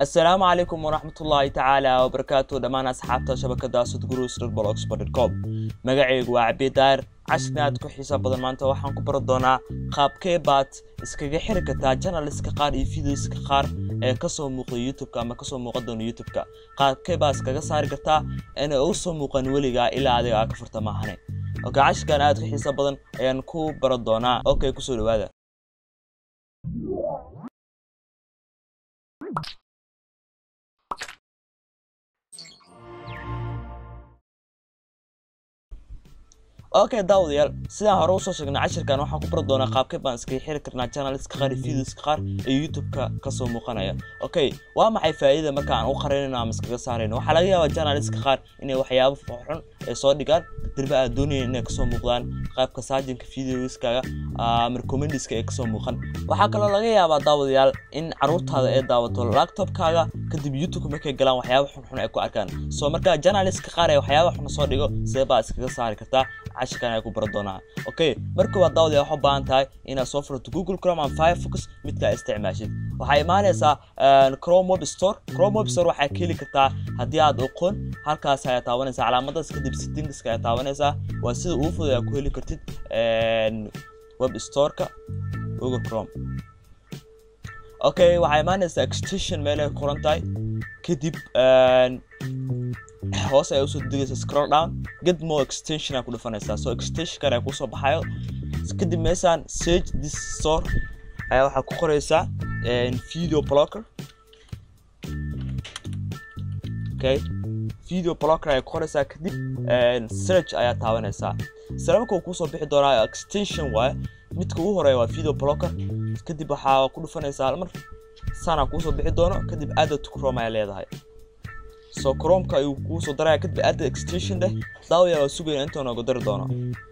asalaamu calaykum waraxmatullaahi tacaala wabarakaatu dhammaan asxaabta shabakada sudgurusrblogspot.com magacaygu waa cabi daayir cashirna aad ku xiisa badan maanta waxaan ku bari doonaa qaabkee baad iskaga xiri kartaa janaliska qaar iyo videoska qaar ee kasoo muuqda youtubeka ama kasoo muuqan doona youtubeka qaabkee baad iskaga saari kartaa inay u soo muuqan weligaa ilaa adiga aa ka furta maahane oka cashirkan aad ku xiisa badan ayaan ku bari doonaa okay kusoo dhawaada okay daawadayaal sidaan hore usoo sheegnay cashirkan waxaan ku bari doonaa qaabkee baan iskaga xiri karnaa janaliska qaar iyo videoska qaar ee youtubeka kasoo muuqanaya okay waa maxay faa'iidada marka aan u qarinayno ama iskaga saarayno waxaa laga yaabaa janaliska qaar inay waxyaabo xun ay soo dhigaan dirba aad doonayeen inay kasoo muuqdaan qaybka saajinka videoskaaga ama recommendiska ay kasoo muuqan waxaa kaloo laga yaabaa daawadayaal in caruurtaada ay daawato laptopkaaga kadib youtube markay galaan waxyaabo xunxun ay ku arkaan soo marka janaliska qaar ee waxyaabo xun soo dhigo sidee baa iskaga saari kartaa cashirkan ay ku baran doonaa okay marka waa daawada waxaa u baahan tahay inaad soo furto google chrome ama firefox midka aad isticmaashid waxaa imaanaysaa chrome web store chrome web store waxaa ka heli kartaa haddii aad aqoon halkaas ayaa taabanaysaa calaamadaas kadib settingska ayaa taabanaysaa waa sida ugu fudud aad ku heli kartid web storeka google chrome okay waxaa imaanaysaa extension meelay qoran tahay kadib hoos ayaa usoo degaysa scroll down get more extension aa ku dhufanaysaa so extensionkan ayaa kusoo baxayo kadib meeshaan search this store ayaa waxaa ku qoraysaa video blocker okay video blocker ayaa ku qoraysaa kadib search ayaa taabanaysaa isla marka uu kusoo bixi doonaa extension waaye midka ugu horeeya waa video blocker kadib waxaa ku dhufanaysaa halmar saanaa kuusoo bixi doono kadib added to chrome ayaa leedahay so chromeka ayuu kuu soo daraya kadib added extension dheh daawaya waa sugayna intuu noogu dari doono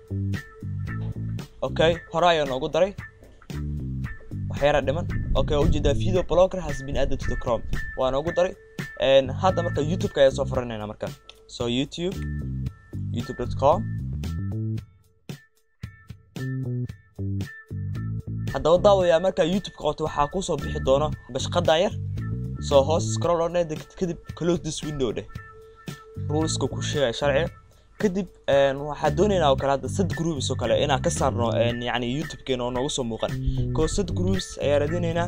okay hore ayaa noogu daray waxyaara dhiman okay waa ujeedaa video blocker has been added to the chrome waa noogu daray hadda marka youtubeka ayaa soo furanayna marka so youtube youtube.com haddaba daawaya markaa youtubeka qabto waxaa kusoo bixi doono bashqadan yar soo hoos scroll on kadib close this window dheh ruleska ku sheegaya sharciga kadib waxaa doonaynaa oo kale hadda sad groups oo kale inaan ka saarno yani youtube-keena oo noogu soo muuqan koo sad groups ayaa raadinaynaa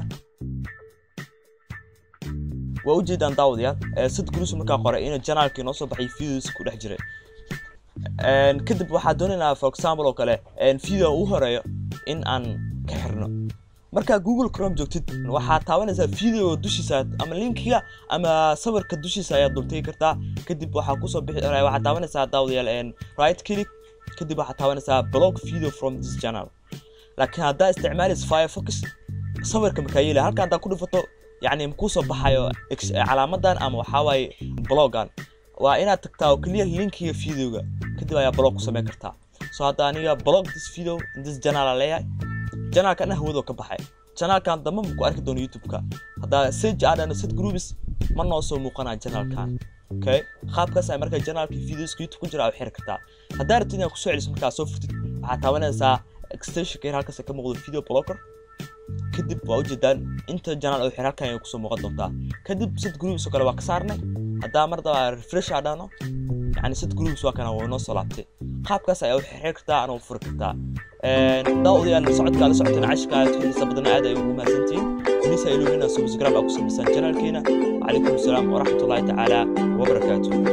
waa ujeedaan daawadayaal sad groups markaa qoray in janaalkii noo soo baxay videos ku dhex jiray kadib waxaa doonaynaa for example oo kale video u horeeyo in aan ka xirno markaa google chrome joogtid waxaa taabanaysaa video dushiisa ama linkiga ama sawirka dushiisa ayaad dultagi kartaa kadib waxaa kusoo bixi waxaa taabanaysaa daawadayaal right click kadib waxaa taabanaysaa blog video from this channel laakiin haddaa isticmaalaysa firefox sawirka makaa yeeli halka haddaa ku dhufato yacni kusoo baxayo calaamadan ama waxaa waaye blogan waa inaad tagtaa oo keliya linkiga videoga kadib ayaa blog ku samayn kartaa so hadda aniga blog this video in this channel aan leeyahay janaalkan hawado ka baxay janaalkan dambe ma ku arki doono youtube-ka haddaa sage aadhano set groups ma noo soo muuqanaa janaalkan okay qaabkaas ay markaa janaalka videoska youtube ku jira u xiri kartaa haddaa rabtid inaad kusoo celiso markaa soo furtid waxaa taabanaysaa extensionka yar halkaas ka muuqdo video blocker kadib waa ujeedaan inta janaal oo xir halkan ay kusoo muuqan doontaa kadib set groups oo kale waa ka saarnay haddaa mar daba refresh aadhano yani set groups waa kana waa noo soo laabtay qaabkaas ayaa u xiri kartaa ana u furi kartaa daawadayaal socodka la socoteen cashka aad xiisa badan aad ay ugu mahadsantihiin وليس إلو هنا سبسكرايب أو سبسان جنال كينا وعليكم السلام ورحمة الله تعالى وبركاته